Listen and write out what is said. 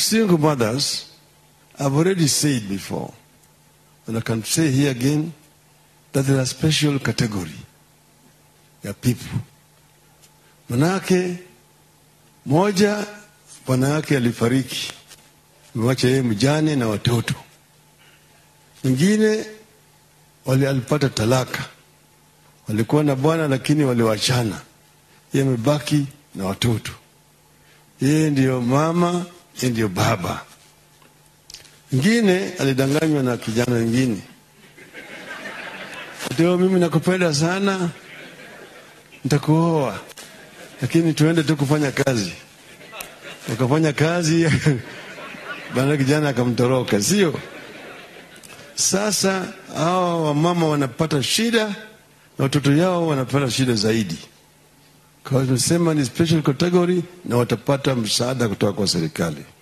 single mothers, I've already said before, and I can say here again, that there are special category ya people. Manake moja, bwana yake alifariki, amewacha yeye mjane na watoto. Mwingine wali alipata talaka, walikuwa na bwana lakini waliwachana, yeye amebaki na watoto. Yeye ndiyo mama, yeye ndiyo baba. Mwingine alidanganywa na kijana wengine, ndio mimi nakupenda sana, nitakuoa, lakini tuende tu kufanya kazi. Wakafanya kazi bana, kijana akamtoroka, sio? Sasa hawa wamama wanapata shida na watoto yao wanapata shida zaidi. Kwa hiyo tunasema ni special category na watapata msaada kutoka kwa serikali.